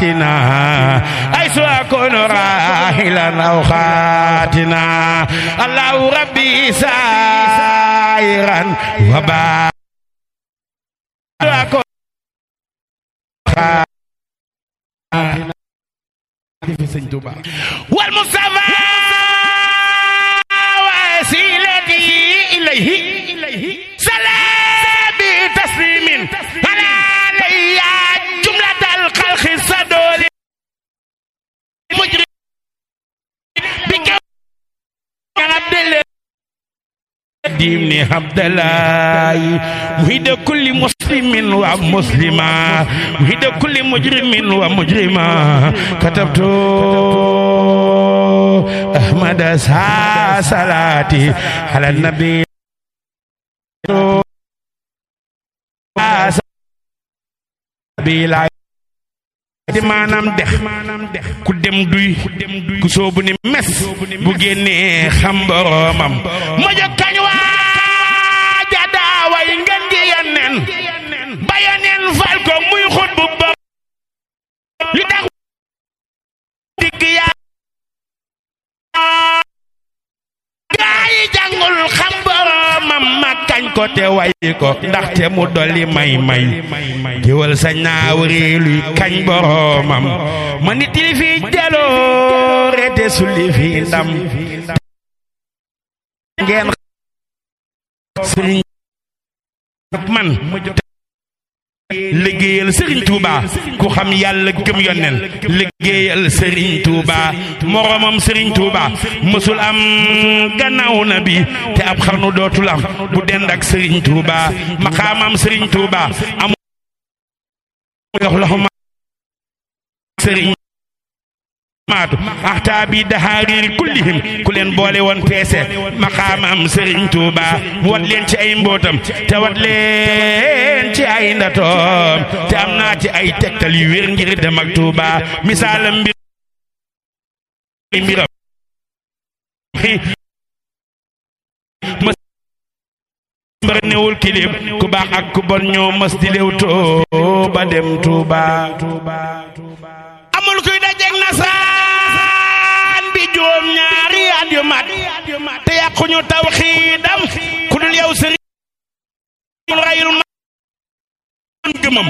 خاتنا حيث أكون راحلا أو خاتنا الله ربي سائرا وبا أكون والمصطفى وسيلتي إليه سلام بتسليم على علي جملة الخلق الصدول مجرم بك عبد الله ديمني عبد الله مهيد كل مسلم ومسلمة مهيد كل مجرم ومجرمة كتبت أحمد سا صلاتي على النبي di maanaam dex ku dem duy ku soobu ni mes bu génnee xam boroomam ma jóg kañ waa jadaaway ngeen gi yenneen ba yenneen fal ko muy xut bu bopp li tax digg yaa gaa yi jàngul xam boroomam ma kañ ko te way ko ndaxte mu dolli may may géwal sañ naa wëri luy kañ boroomam ma nit li fi jaloore te sulli fi ndam ngeen sëriñ man liggéeyal sëriñ Touba ku xam yàlla gëm yonnen liggéeyal sëriñ Touba moroomam sëriñ Touba mësul am gannaaw na bi te ab xarnu dootul am bu dend ak sëriñ Touba maqaamam sëriñ Touba am yox loxo ma sëriñ maatu axtaa bi dahaariir kullihim ku leen boole woon peese maqaamam sëriñ Tuuba mu wat leen ci ay mbootam te wat leen ci ay ndatoom te am naa ci ay tegtal yu wér ngir dem ak Tuuba misaalam mbir mbiram mbar newul kilib ku baax ak ku bon ñoo mas di lew too ba dem Tuuba amul kuy dajeeg nasaan bi juróom ñaari at yu mat te yàquñu taw xiidam ku dul yow sëriñ rayul ma gëmam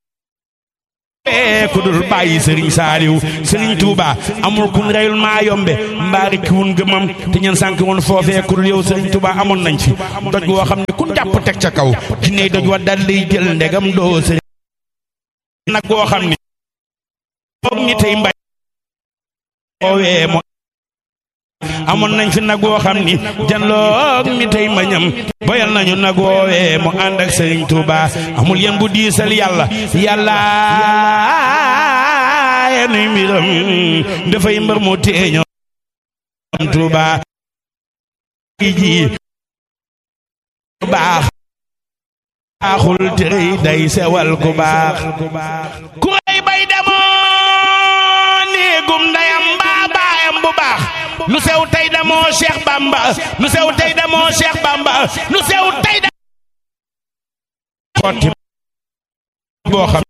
ku dul bàyyi sëriñ saaliw sëriñ tuuba amul kun reyul maa yombe mbaari ki wun gëmam te ñeen sànk woon foofee ku dul yow sëriñ tuuba amoon nañ fi doj woo xam ne kun jàpp teg ca kaw jinne doj wa dal lay jël ndegam doo sëriñ nag woo xam ne foog ni tey mbay oowee mo amoon nañ fi nag woo xam ni janloog ni tey mbañam boyal nañu nag woowee mu ànd ak sëriñ Tuuba amul yéen bu diisal yàlla yàlla yenuy mbiram dafay mbër mu teeñoo Tuuba ji baax baaxul tërëy day sewal ku baax ku rëy bay demoo néegum ndeyam mbaa baayam bu baax lu sew tey damoo Cheikh Bamba lu sew tey damoo Cheikh Bamba lu sew tey da xotti boo xam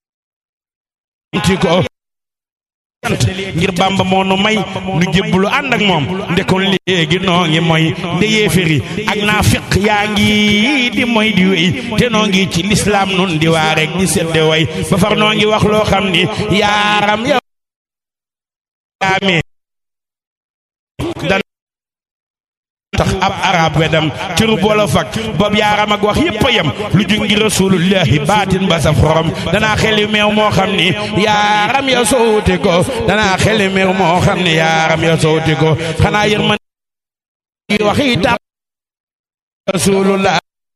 ci ko ngir Bamba moo nu may nu jébbalu ànd ak moom ndekoon léegi noo ngi mooy nde yéeféri ak naa fiq yaa ngi di mooy di wéy te noo ngi ci lislaam nun di waa rek di sedde way ba far noo ngi wax loo xam ni yaaram yow yaamee dan tax ab arab wedam ciru wolof ak bob yaaram ak wax yépp a yem lu ju ngi rasulullahi baatin ba sa xorom danaa xeli meew moo xam ni yaaram ya sowti ko danaa xeli meew moo xam ni yaaram ya sowti ko xanaa yërman waxi tax rasulullah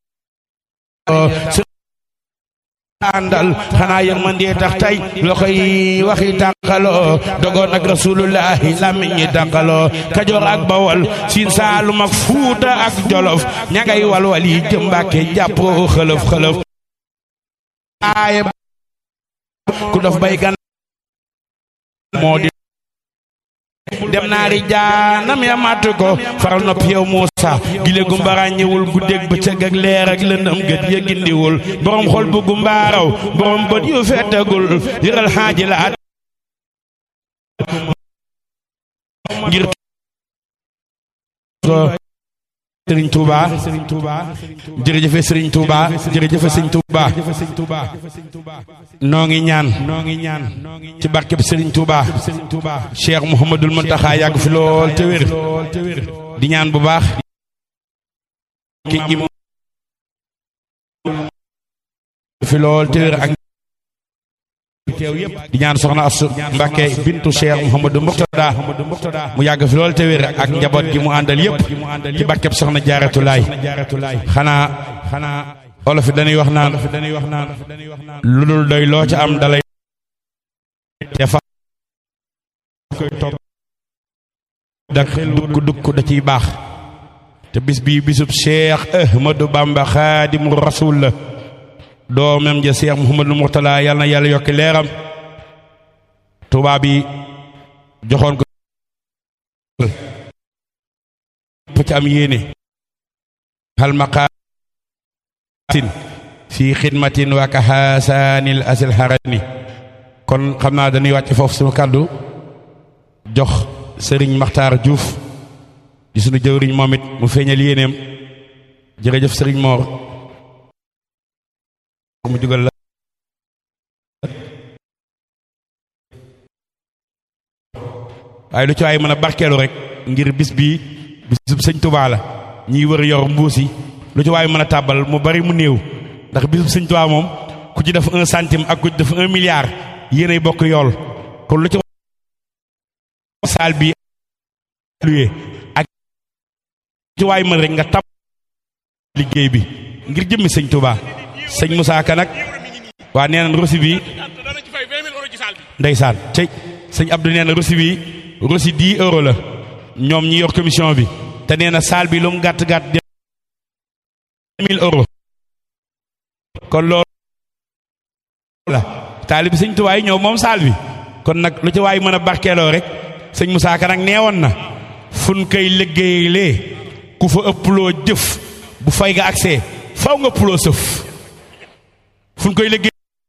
àndal xanaa yërmandee tax tey loxo yi waxi tànqaloo dogoon ak rasulullahi làmmiñ ñi tànqaloo kajoor ak bawol siin saalum ak fuuta ak jolof ña ngay walwal yi jëm mbàkke jàpp xëlëf xëlëf aaye ku dof bay gan moo di dem naari jaanam ya màtt ko faral nopp yow Muusa gile gumbara ñëwul guddeeg bëccëg ak leer ak lëndëm gët ya gindiwul borom xol bu gumbaaraw borom bët yu fettagul yëral xaaji la ngir Sëriñ Touba jërëjëfe Sëriñ Touba jërëjëfe Sëriñ Touba noo ngi ñaan ci barkeb Sëriñ Touba Cheikh Mouhamadul Mountakha yàgg fi lool te wér di ñaan bu baax ki im fi lool te wér ak teew yëpp di ñaan soxna Asu Mbàkke bintu Cheikh Mouhamadou Mourtada mu yàgg fi lool te wér ak njaboot gi mu àndal yëpp ci barkeb soxna Jaaratulaay xanaa xanaa olof yi dañuy wax naan lu dul doy loo ca am dalay te fa koy topp dak dukk dukk da ciy baax te bis bii bisub Cheikh Ahmadou Bamba Xaadimu Rasuul la doomam ja Cheikh Mouhamadou Mourtala yàlla na yàlla yokki leeram tubaab bi joxoon ko fa ci am yéene hal maqaatin fi xidmatin wa kaxaasaanil asil harani kon xam naa dañuy wàcc foofu suñu kàddu jox sëriñ Maxtaar Diouf di suñu jëwriñ moom it mu feeñal yéeneem jërëjëf sëriñ Moor mu jugal la waaye lu ci waay mën a barkeelu rek ngir bis bii bisub sëñ Tuubaa la ñiy wër yor mbuus yi lu ci waay mën a tàbbal mu bari mu néew ndax bisub sëñ Tuubaa moom ku ci def un centime ak ku ci def un milliard yéenay bokk yool kon lu ci saal bi luye ak lu ci waay mën rek nga tàbb liggéey bi ngir jëmmi sëñ Tuubaa sëñ Moussa Ka nag waa nee na rosi bi ndeysaan cey sëñ Abdou nee na rosi bi rosi 10 euros la ñoom ñi yor commission bi te nee na saal bi lu mu gàtt gàtt de 1000 euros kon loolu la taalibi sëñ Tuubaa yi ñëw moom saal bi kon nag lu ci waay mën a barkeeloo rek sëñ Moussa Ka nag neewoon na fun koy liggéeylee ku fa ëpploo jëf bu fay ga accès faw nga ëpploo sëf fu ñu koy liggéey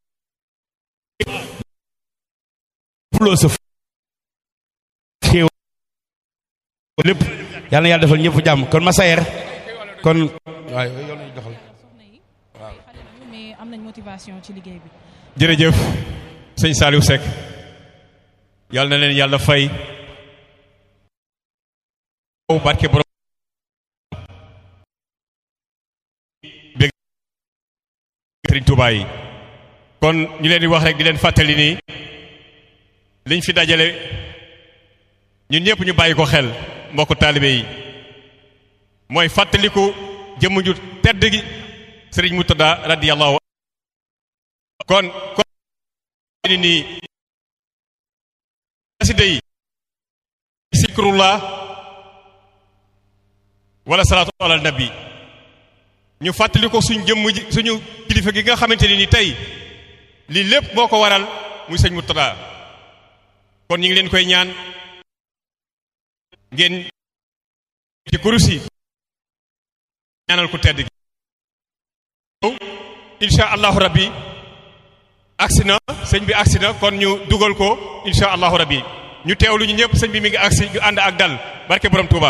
puloo sëf xéew lépp yàlla na yàlla defal ñëpp jàmm kon ma sayer kon waaw yow lañu doxal mais am nañ motivation ci liggéey bi jërëjëf sëñ Saliou Seck yàlla na leen yàlla fay barke borom Sëriñ Tuubaa yi kon ñu leen di wax rek di leen fàttali nii liñ fi dajale ñun ñëpp ñu bàyyi ko xel mbokku taalibe yi mooy fàttaliku jëmm ju tedd gi Sëriñ Murtada radiyallahu kon kon ni nii xasida yi zikrullah wala salaatu ala nabi ñu fàttali ko suñ jëmm ji suñu kilifa gi nga xamante ni ni tey lii lépp moo ko waral muy sëñ Murtada kon ñu ngi leen koy ñaan ngeen ci kurus yi ñaanal ko tedd gi insha allahu rabbi agsi na sëñ bi agsi na kon ñu dugal ko insha allahu rabbi ñu teewlu ñu ñëpp sëñ bi mi ngi agsi ñu ànd ak dal barke borom Touba.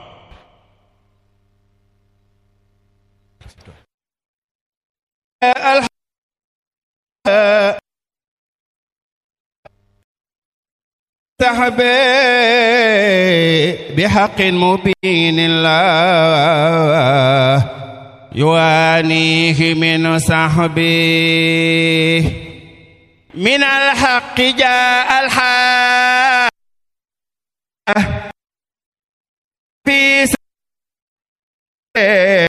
صحبي بحق مبين الله يوانيه من صحبي من الحق جاء الحق في